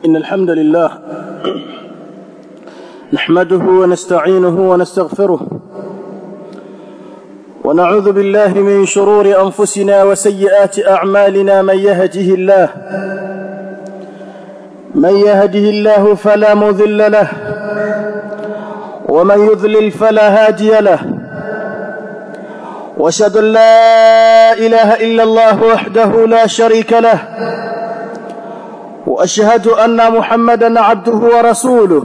إن الحمد لله نحمده ونستعينه ونستغفره ونعوذ بالله من شرور أنفسنا وسيئات أعمالنا من يهده الله من يهده الله فلا مذل له ومن يذلل فلا هادي له واشهد ان لا اله الا الله وحده لا شريك له واشهد ان محمدا عبده ورسوله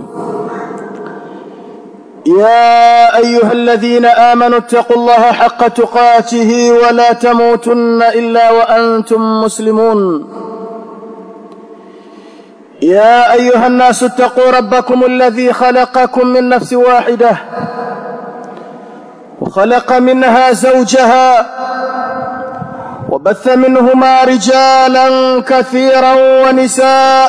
يا ايها الذين امنوا اتقوا الله حق تقاته ولا تموتن الا وانتم مسلمون يا ايها الناس اتقوا ربكم الذي خلقكم من نفس واحده وخلق منها زوجها وبث منهما رجالا كثيرا ونساء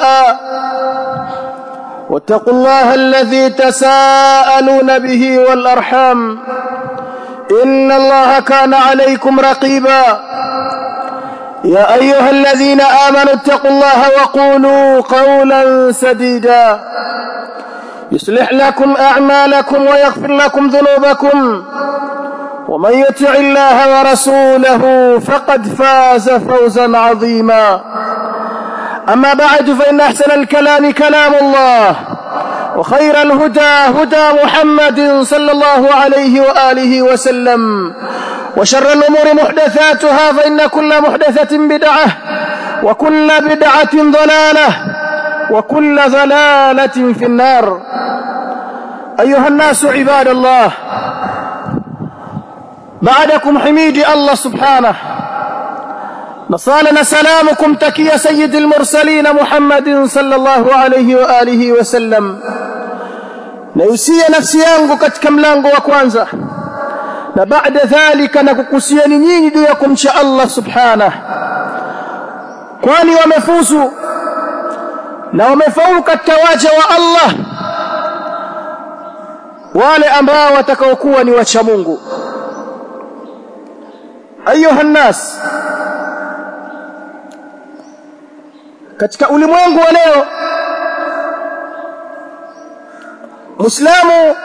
واتقوا الله الذي تساءلون به والارحام ان الله كان عليكم رقيبا يا ايها الذين امنوا اتقوا الله وقولوا قولا سديدا يصلح لكم اعمالكم ويغفر لكم ذنوبكم ومن يطع الله ورسوله فقد فاز فوزا عظيما اما بعد فان احسن الكلام كلام الله وخير الهدى هدى محمد صلى الله عليه واله وسلم وشر الامور محدثاتها فان كل محدثه بدعه وكل بدعه ضلاله وكل ضلاله في النار ايها الناس عباد الله بعدكم حميدي الله سبحانه نصالنا سلامكم تكي سيد المرسلين محمد صلى الله عليه وآله وسلم نيusia nafsi yangu katika mlango wa kwanza na baada dhalika na kukusieni nyinyi juu ya kumcha Allah subhanahu kwani wamefuzu na wamefaulu katika waja wa Allah wale ambao watakaokuwa ni wacha Mungu ayuha nnas katika ulimwengu wa leo muislamu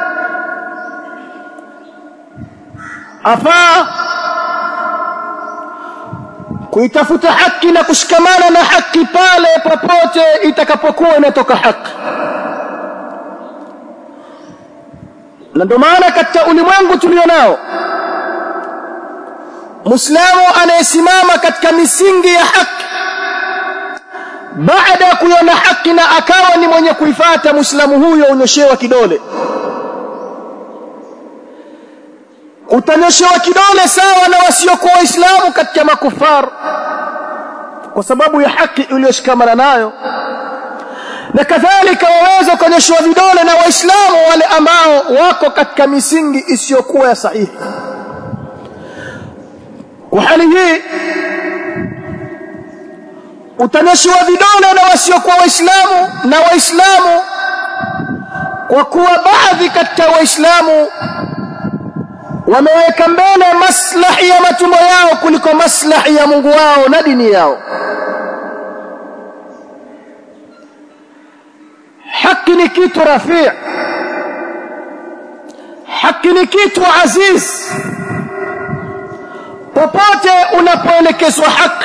afaa kuitafuta haki na kushikamana na haki pale popote itakapokuwa inatoka haki na ndio maana katika ulimwengu tulionao Muislamu anayesimama katika misingi ya haki baada ya kuiona haki na akawa ni mwenye kuifata Muislamu huyo unyoshewa kidole utanyoshewa kidole sawa na wasiokuwa Waislamu katika makufar kwa sababu ya haki uliyoshikamana nayo na kadhalika waweza ukanyoshewa vidole na Waislamu wale ambao wako katika misingi isiyokuwa ya sahihi kwa hali hii utanyoshiwa vidole na wasiokuwa waislamu na waislamu kwa kuwa baadhi katika waislamu wameweka mbele maslahi ya matumbo yao kuliko maslahi ya Mungu wao na dini yao haki ni kitu rafii haki ni kitu aziz popote unapoelekezwa haki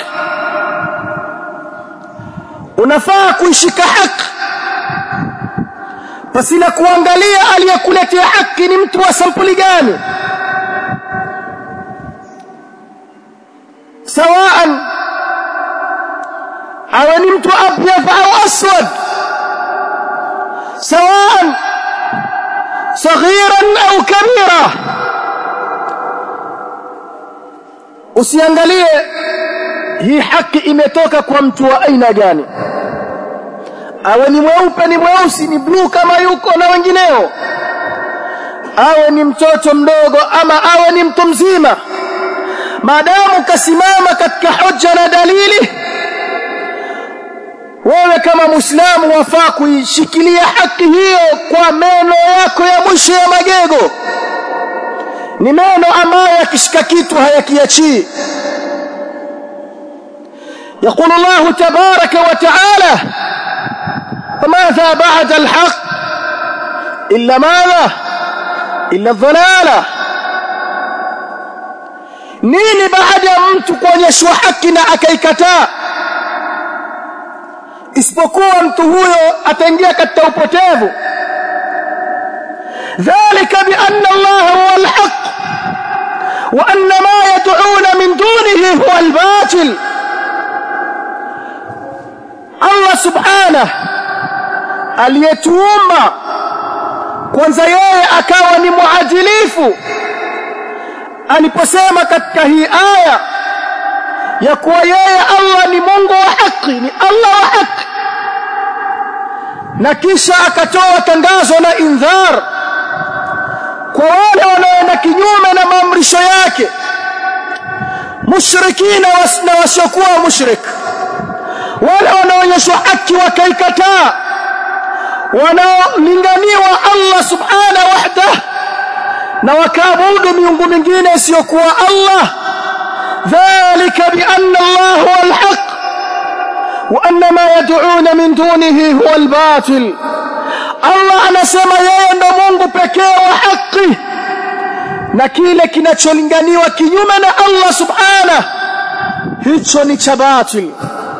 unafaa kuishika haki pasina kuangalia aliyekuletea haki ni mtu wa sampuli gani sawaan awe ni mtu abyad au aswad sawaan صغيرا au kabira usiangalie hii haki imetoka kwa mtu wa aina gani awe ni mweupe ni mweusi ni bluu kama yuko na wengineo awe ni mtoto mdogo ama awe ni mtu mzima maadamu kasimama katika hoja na dalili wewe kama muislamu wafaa kuishikilia haki hiyo kwa meno yako ya mwisho ya magego ni meno ambayo yakishika kitu hayakiachii يقول الله تبارك وتعالى ماذا بعد الحق إلا ماذا إلا الضلالة nini baada ya mtu kuonyeshwa haki na akaikataa isipokuwa mtu huyo ataingia katika upotevu dhalika bi anna Allah huwa al-haq wa anna ma yad'una min dunihi huwa al-batil Allah subhanahu aliyetuumba kwanza yeye akawa ni muadilifu aliposema katika hii aya ya kuwa yeye Allah ni Mungu wa haki ni Allah wa haki na kisha akatoa tangazo la indhar kwa wale wanaoenda kinyume na maamrisho yake mushrikina na wasiokuwa mushrik wale wanaonyeshwa haki wakaikataa wanaolinganiwa Allah subhanahu wahdah na wakaabudu miungu mingine isiyokuwa Allah dhalika bi anna Allah huwa al-haq wa anna ma yad'un min dunihi huwa al-batil Allah anasema yeye ndo Mungu pekee wa haki na kile kinacholinganiwa kinyume na Allah subhanahu hicho ni cha batil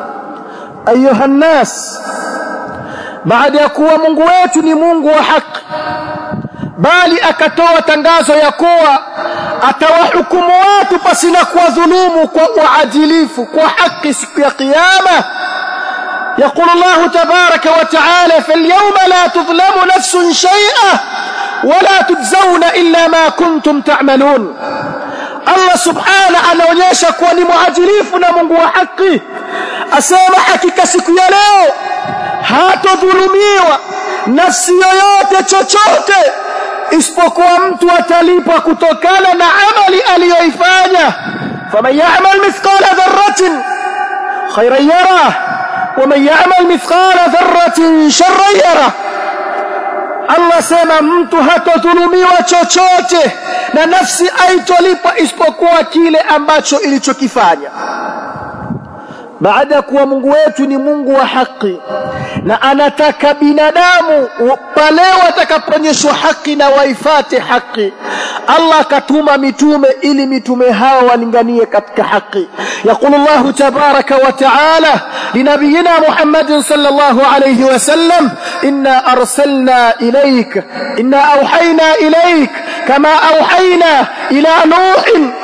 ayuha nas baada ya kuwa Mungu wetu ni Mungu wa haki bali akatoa tangazo ya kuwa atawahukumu watu pasina kuwadhulumu kwa uadilifu kwa haki siku ya kiyama يقول الله تبارك وتعالى فاليوم لا تظلم نفس شيئا ولا تجزون إلا ما كنتم تعملون الله سبحانه anaonyesha kuwa ni muadilifu na Mungu wa haki asema hakika siku ya leo hatodhulumiwa nafsi yoyote chochote isipokuwa mtu atalipwa kutokana na amali aliyoifanya faman ya'mal mithqala dharratin khayran yarah waman ya'mal mithqala dharratin sharran yarah Allah sema mtu hatodhulumiwa chochote na nafsi aitolipwa isipokuwa kile ambacho ilichokifanya baada ya kuwa Mungu wetu ni Mungu wa haki na anataka binadamu pale watakaponyeshwa haki na waifate haki Allah akatuma mitume ili mitume hao walinganie katika haki يقول الله تبارك وتعالى لنبينا محمد صلى الله عليه وسلم إنا أرسلنا إليك إنا أوحينا إليك كما أوحينا إلى نوح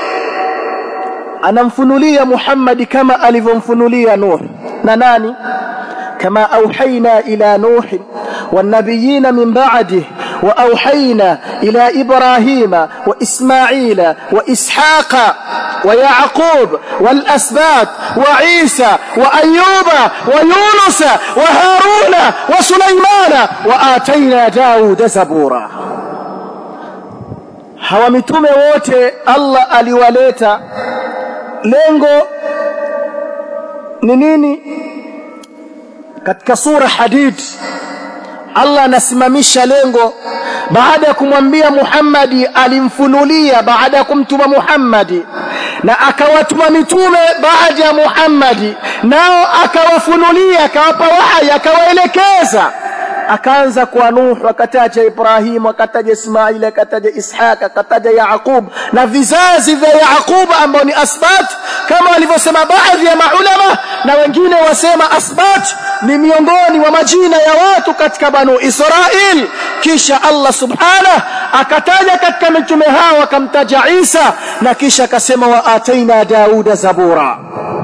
anamfunulia Muhammad kama alivyomfunulia Nuh na nani kama auhaina ila Nuh والنبيين من بعده وأوحينا إلى إبراهيم وإسماعيل وإسحاق ويعقوب والأسباط وعيسى وأيوب ويونس وهارون وسليمان وآتينا داود زبورا hawa mitume wote Allah aliwaleta lengo ni nini katika sura hadid Allah anasimamisha lengo baada ya kumwambia Muhammadi alimfunulia baada ya kumtuma Muhammadi na akawatuma mitume baada ya Muhammadi nao akawafunulia akawapa wahyi akawaelekeza akaanza kwa Nuh akataja Ibrahim akataja Ismail akataja Ishaq akataja Yaqub na vizazi vya Yaqub ambao ni asbat kama walivyosema baadhi ya maulama na wengine wasema asbat ni miongoni mwa majina ya watu katika banu Israil kisha Allah subhanahu akataja katika mitume hao akamtaja Isa na kisha akasema wa ataina Dauda zabura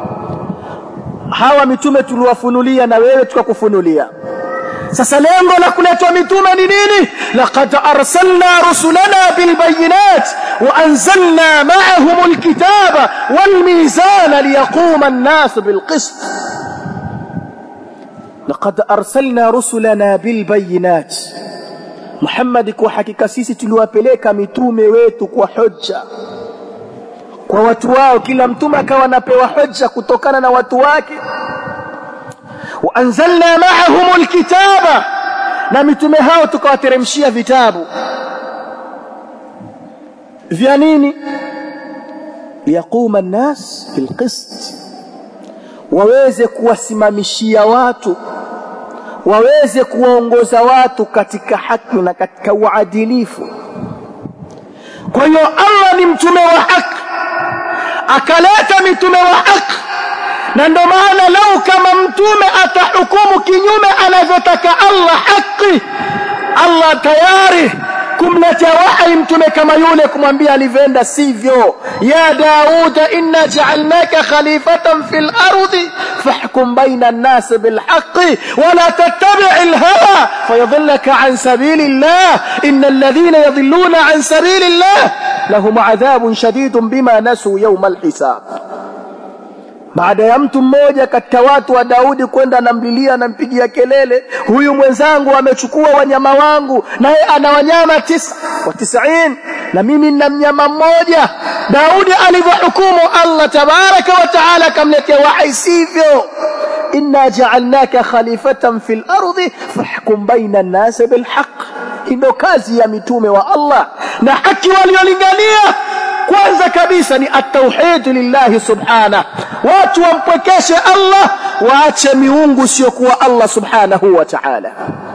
hawa mitume tuliwafunulia na wewe tukakufunulia sasa lengo la kuletwa mitume ni nini laqad arsalna rusulana bilbayinat wa anzalna ma'ahum alkitaba walmizana liyaquma an-nas bilqist laqad arsalna rusulana bilbayinat Muhammad kwa hakika sisi tuliwapeleka mitume wetu kwa hoja kwa watu wao kila mtume akawa anapewa hoja kutokana na watu wake وانزلنا معهم الكتاب na mitume hao tukawateremshia vitabu vya nini liyaquma an-nas bilqist waweze kuwasimamishia watu waweze kuwaongoza watu katika haki na katika uadilifu kwa hiyo Allah ni mtume wa haki akaleta mitume wa haki na ndo maana lau kama mtume atahukumu kinyume anavyotaka Allah haki Allah tayari kumletea wahi mtume kama yule kumwambia alivyoenda sivyo ya dauda inna ja'alnaka khalifatan fil ardi fahkum baina an-nas bil haqqi wa la tattabi' al-hawa fayadhillaka an sabilillah innal ladhina yadhilluna an sabilillah lahum adhabun shadidun bima nasu yawm al-hisab baada ya mtu mmoja katika watu wa Daudi kwenda anamlilia anampigia kelele huyu mwenzangu amechukua wanyama wangu naye ana wanyama tisa wa tisain na mimi nina mnyama mmoja Daudi alivyohukumu Allah tabaraka wa taala akamletea wahi sivyo inna ja'alnaka khalifatan fil ardi fahkum baina an-nas bil haqq ndio kazi ya mitume wa Allah na haki waliolingania kwanza kabisa ni at-tauhid lillahi subhana watu wampwekeshe Allah waache miungu siokuwa Allah subhanahu wa ta'ala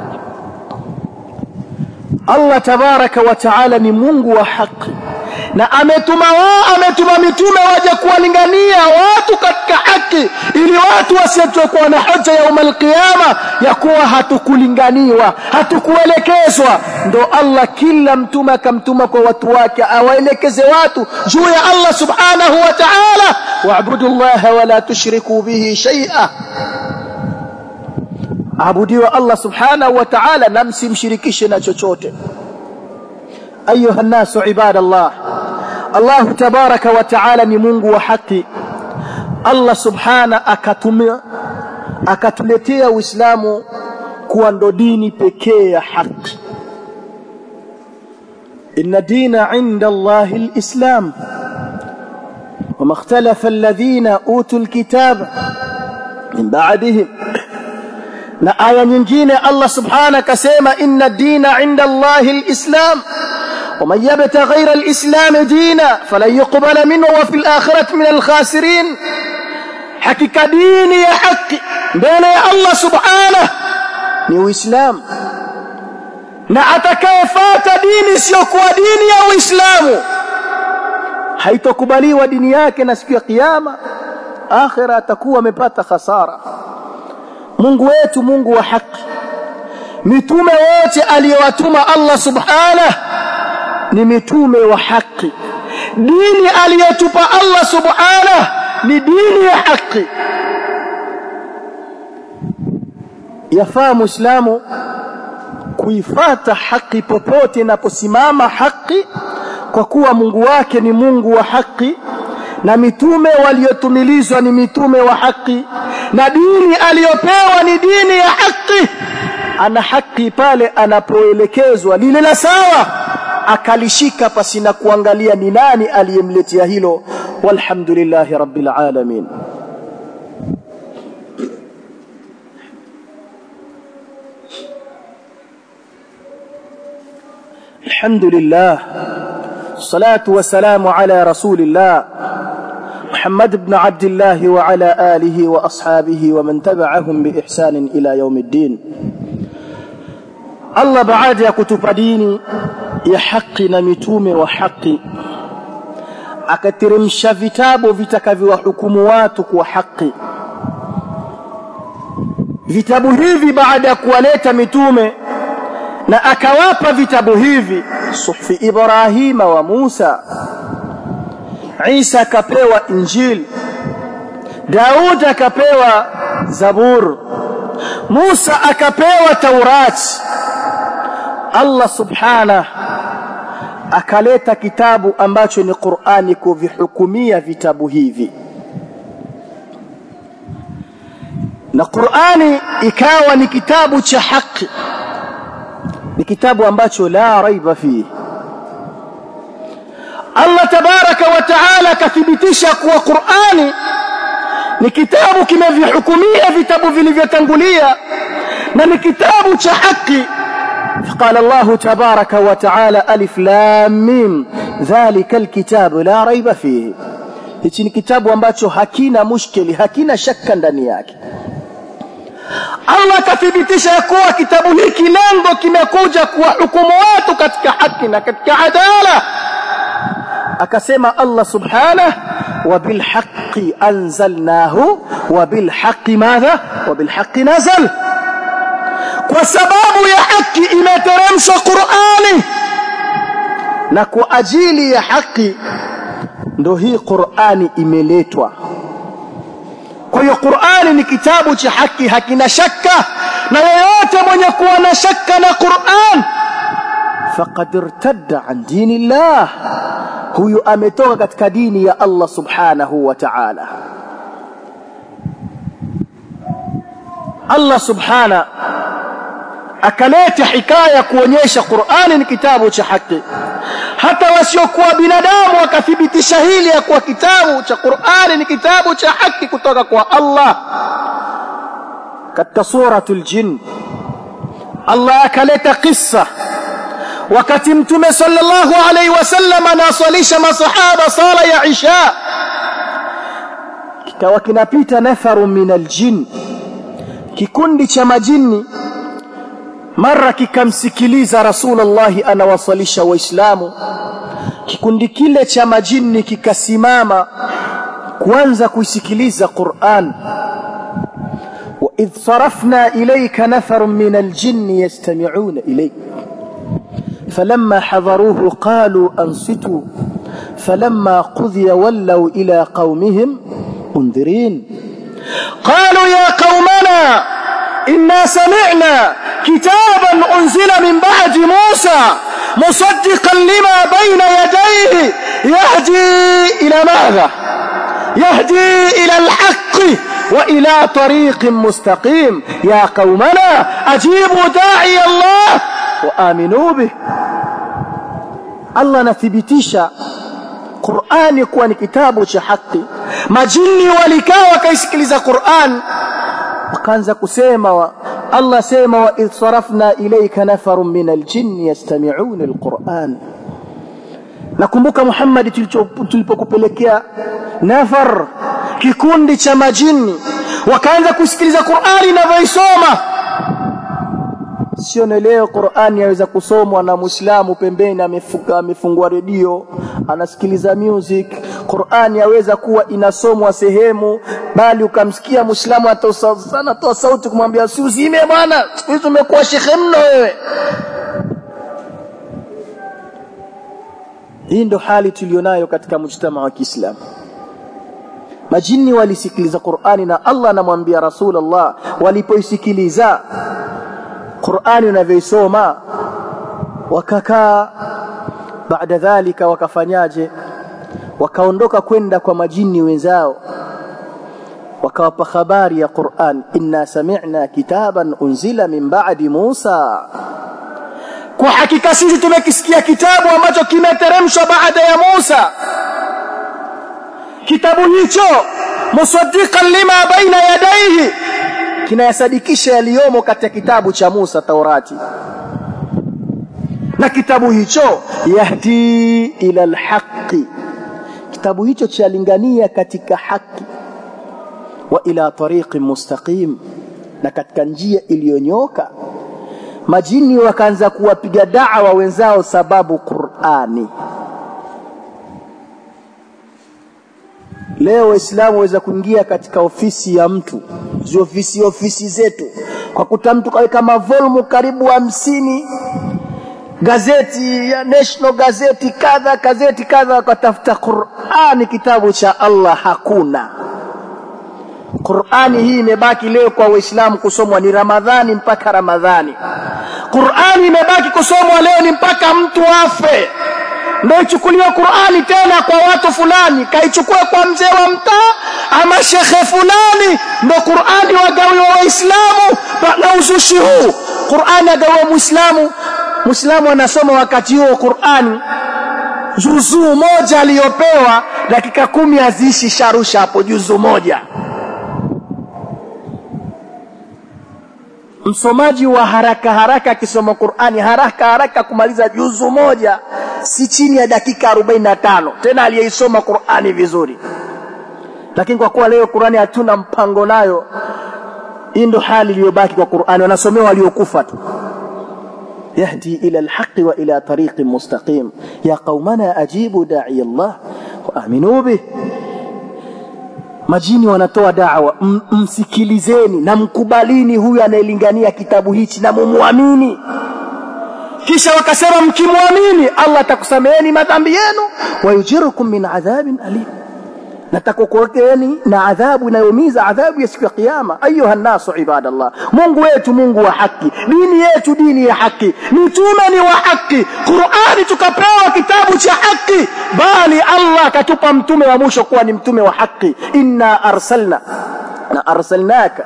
Allah tabaraka wa ta'ala ni Mungu wa haki na ametuma wao ametuma mitume waje kuwalingania watu katika haki ili watu wasiyekuwa na hoja ya umal qiyama ya kuwa hatukulinganiwa hatukuelekezwa ndo Allah kila mtume akamtuma kwa watu wake awaelekeze watu juu ya Allah subhanahu wa ta'ala wa'budu Allah wa la tushriku bihi shay'a abudiwa Allah subhanahu wa ta'ala na msimshirikishe na chochote ayuha nasu ibadallah Allah tabaraka wa taala ni Mungu wa haki Allah subhana akatumia akatuletea Uislamu kuwa ndo dini pekee ya haki inna dina inda Allah alislam وما اختلف الذين اوتوا الكتاب من بعدهم na aya nyingine Allah subhana akasema inna dina inda Allah alislam ومن يبت غير الإسلام دينا فلن يقبل منه وفي الآخرة من الخاسرين حقيقة ديني يا حق بين الله سبحانه ni uislamu na atakayefuata dini isiyokuwa dini ya uislamu haitokubaliwa dini yake na siku ya kiyama akhira atakuwa amepata hasara Mungu wetu Mungu wa haki mitume wote aliyowatuma Allah subhanahu ni mitume wa haki dini aliyotupa Allah subhanahu ni dini ya haki yafaa muislamu kuifata haki popote inaposimama haki kwa kuwa Mungu wake ni Mungu wa haki na mitume waliotumilizwa ni mitume wa haki na dini aliyopewa ni dini ya haki ana haki pale anapoelekezwa lile la sawa akalishika pasina kuangalia ni nani aliyemletea hilo walhamdulillahi rabbil alamin alhamdulillah salatu wassalamu ala rasulillah محمد بن عبد الله وعلى آله وأصحابه ومن تبعهم بإحسان إلى يوم الدين Allah baada ya kutupa dini ya haki na mitume wa haki akateremsha vitabu vitakavyowahukumu watu kwa haki vitabu hivi baada ya kuwaleta mitume na akawapa vitabu hivi suhfi Ibrahima wa Musa Isa akapewa Injili Daud akapewa Zabur Musa akapewa Taurati Allah subhana akaleta kitabu ambacho ni Qur'ani kuvihukumia vitabu hivi na Qur'ani ikawa ni kitabu cha haki ni kitabu ambacho la raiba fihi Allah tabaraka wa taala akathibitisha kuwa Qur'ani ni kitabu kimevihukumia vitabu vilivyotangulia na ni kitabu cha haki قال الله تبارك وتعالى ألف لام ميم ذلك الكتاب لا ريب فيه hichi ni kitabu ambacho hakina mushkili hakina shaka ndani yake Allah akathibitisha ya kuwa kitabu hiki lengo kimekuja kuwahukumu watu katika haki na katika adala akasema Allah subhanahu wa bil haqqi anzalnahu wa bil haqqi madha wa bil haqqi nazal kwa sababu ya haki imeteremshwa Qur'ani na kwa ajili ya haki ndo hii Qur'ani imeletwa kwa hiyo Qur'ani ni kitabu cha haki hakina shaka na yeyote mwenye kuwa na shaka na Qur'an faqad irtadda an dinillah huyu ametoka katika dini ya Allah subhanahu wa ta'ala Allah subhana akaleta hikaya kuonyesha Qur'ani ni kitabu cha haki hata wasiokuwa binadamu wakathibitisha hili ya kuwa kitabu cha Qur'ani ni kitabu cha haki kutoka kwa Allah katika suratul jin Allah akaleta kissa wakati mtume sallallahu alaihi wasallam anaswalisha masahaba sala ya isha kikawa kinapita nafaru min aljin kikundi cha majini mara kikamsikiliza rasulullah anawasalisha waislamu kikundi kile cha majini kikasimama kuanza kuisikiliza Qur'an وإذ صرفنا إليك نفر من الجن يستمعون إليك فلما حضروه قالوا أنصتوا فلما قضي ولوا إلى قومهم منذرين قالوا يا قومنا إنا سمعنا كتابا أنزل من بعد موسى مصدقا لما بين يديه يهدي إلى ماذا يهدي إلى الحق وإلى طريق مستقيم يا قومنا أجيبوا داعي الله وآمنوا به الله نثبتيشا Qur'ani kuwa ni kitabu cha haki majini walikaa wakaisikiliza Qur'an wakaanza kusema wa Allah sema wa idh sarafna ilayka nafarun min aljinni yastami'una alquran nakumbuka Muhammad tulipokupelekea nafar kikundi cha majini wakaanza kusikiliza Qur'ani inavyoisoma sio leo Qur'ani yaweza kusomwa na Muislamu pembeni amefuka amefungua redio anasikiliza music Qur'ani yaweza kuwa inasomwa sehemu bali ukamsikia Muislamu anatoa sauti kumwambia si uzime bwana siku hizi umekuwa shekhe mno wewe hii ndo hali tulionayo katika mujtama wa Kiislamu majini walisikiliza Qur'ani na Allah anamwambia Rasulullah walipoisikiliza Qur'ani unavyoisoma wakakaa baada dhalika wakafanyaje wakaondoka kwenda kwa majini wenzao wakawapa habari ya Qur'an inna sami'na kitaban unzila min ba'di Musa kwa hakika sisi tumekisikia kitabu ambacho kimeteremshwa baada ya Musa kitabu hicho musaddiqan lima baina yadayhi kinayasadikisha yaliyomo katika kitabu cha Musa Taurati na kitabu hicho yahdi ila alhaqi kitabu hicho chalingania katika haki wa ila tariqin mustaqim na katika njia iliyonyoka majini wakaanza kuwapiga da'wa wenzao sababu Qur'ani leo waislamu waweza kuingia katika ofisi ya mtu zi ofisi ofisi zetu kwa kuta mtu kaweka mavolumu karibu hamsini gazeti ya national gazeti kadha gazeti kadha wakatafuta Qur'ani kitabu cha Allah hakuna Qur'ani hii imebaki leo kwa waislamu kusomwa ni Ramadhani mpaka Ramadhani Qur'ani imebaki kusomwa leo ni mpaka mtu afe ndio ichukuliwe Qur'ani tena kwa watu fulani kaichukue kwa mzee wa mtaa ama shekhe fulani ndio Qur'ani wagawiwa waislamu na uzushi huu Qur'ani agawiwa muislamu muislamu anasoma wakati huo Qur'ani juzuu moja aliyopewa dakika kumi aziishi sharusha hapo juzuu moja msomaji wa haraka haraka akisoma Qur'ani haraka haraka kumaliza juzu moja si chini ya dakika 45 tena aliyeisoma Qur'ani vizuri lakini kwa kuwa leo Qur'ani hatuna mpango nayo hii ndo hali iliyobaki kwa Qur'ani wanasomewa waliokufa tu يهدي إلى الحق وإلى طريق مستقيم يا قومنا أجيبوا داعي الله وآمنوا به majini wanatoa dawa msikilizeni na mkubalini huyu anayelingania kitabu hichi na mumwamini kisha wakasema mkimwamini Allah atakusameheni madhambi yenu wayujirukum min adhabin alim natakukuokeeni na adhabu inayoumiza adhabu ya siku ya kiyama ayuha nasu ibadallah Mungu wetu Mungu wa haki dini yetu dini ya haki mtume ni wa haki Qur'ani tukapewa kitabu cha haki bali Allah akatupa mtume wa mwisho kuwa ni mtume wa haki inna arsalna na arsalnaka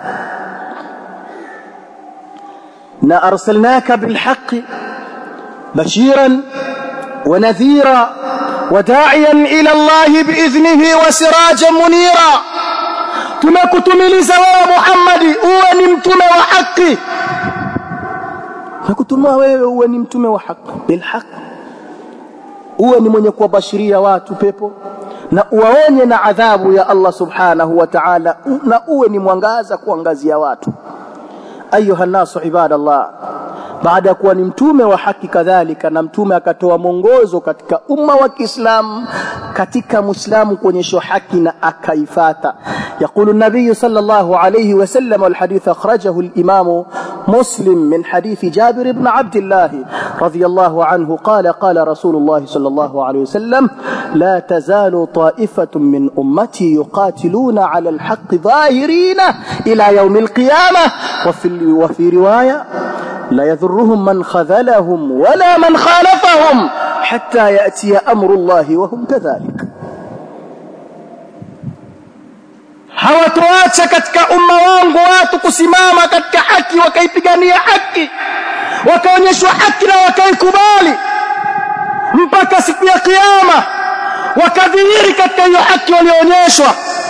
na arsalnaka bilhaqqi bashiran wa nadhira وداعيا إلى الله بإذنه وسراجا منيرا tunakutumiliza wewe Muhammad uwe ni mtume wa haki nakutuma wewe uwe ni mtume wa haki bil haq uwe ni mwenye kuwabashiria watu pepo na uwaonye na adhabu ya Allah subhanahu wa ta'ala na uwe ni mwangaza kuangazia watu ayuha nasu ibadallah baada ya kuwa ni mtume wa haki kadhalika na mtume akatoa mwongozo katika umma wa Kiislamu katika muislamu kuonyeshwa haki na akaifata يقول النبي صلى الله عليه وسلم والحديث أخرجه الإمام مسلم من حديث جابر بن عبد الله رضي الله عنه قال قال رسول الله صلى الله عليه وسلم لا تزال طائفة من أمتي يقاتلون على الحق ظاهرين إلى يوم القيامة وفي, وفي رواية لا يضرهم من خذلهم ولا من خالفهم حتى يأتي أمر الله وهم كذلك hawatoacha katika umma wangu watu kusimama katika haki wakaipigania haki wakaonyeshwa haki na wakaikubali mpaka siku ya kiyama wakadhihiri katika hiyo haki walioonyeshwa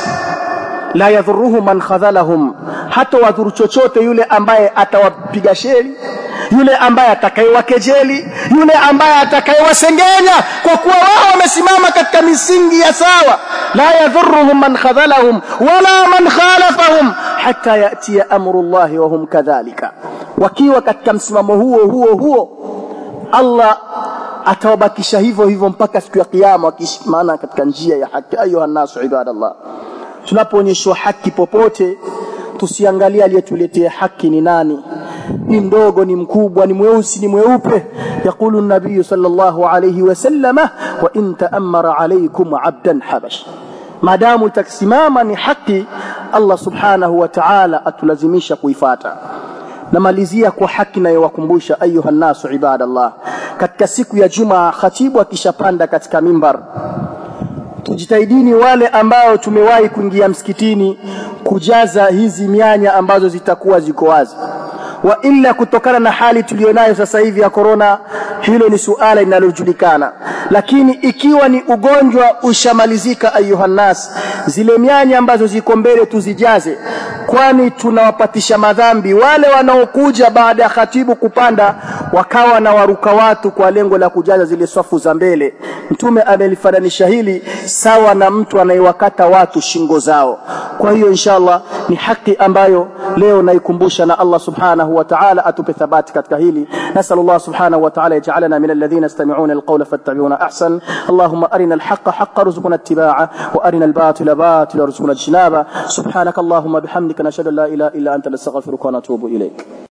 la yadhuruhu man khadhalahum hata wadhuru chochote yule ambaye atawapiga sheri yule ambaye atakayewakejeli yule ambaye atakayewasengenya kwa kuwa wao wamesimama katika misingi ya sawa la yadhurruhum man khadhalahum wala man khalafahum hatta yatia amru llahi wa hum kadhalika wakiwa katika msimamo huo huo huo Allah atawabakisha hivyo hivyo mpaka siku ya kiyama wakishimana katika njia ya haki ayuha nasu ibadallah tunapoonyeshwa haki popote tusiangalie aliyetuletea haki ni nani ni mdogo ni mkubwa ni mweusi ni mweupe yakulu nabii sallallahu alayhi wasallama wa in ta'ammara alaykum 'abdan habash madamu itakisimama ni haki Allah subhanahu wa ta'ala atulazimisha kuifata namalizia kwa haki nayowakumbusha ayuha nasu ibadallah katika siku ya jumaa khatibu akishapanda katika mimbar tujitahidini wale ambao tumewahi kuingia msikitini kujaza hizi mianya ambazo zitakuwa ziko wazi wa illa kutokana na hali tulionayo sasa hivi ya korona hilo ni suala linalojulikana lakini ikiwa ni ugonjwa ushamalizika ayuhannas zile mianya ambazo ziko mbele tuzijaze kwani tunawapatisha madhambi wale wanaokuja baada ya khatibu kupanda wakawa na waruka watu kwa lengo la kujaza zile swafu za mbele mtume amelifananisha hili sawa na mtu anayewakata watu shingo zao kwa hiyo inshallah ni haki ambayo leo naikumbusha na Allah subhanahu wa ta'ala atupe thabati katika hili nasal Allah subhanahu wa ta'ala yaj'alana min alladhina yastami'una alqawla fattabi'una ahsan allahumma arina alhaqqa haqqan warzuqna ittiba'a wa arina albatila batila warzuqna ijtinaba subhanaka allahumma bihamdika nashhadu an la ilaha illa anta nastaghfiruka wa natubu ilayk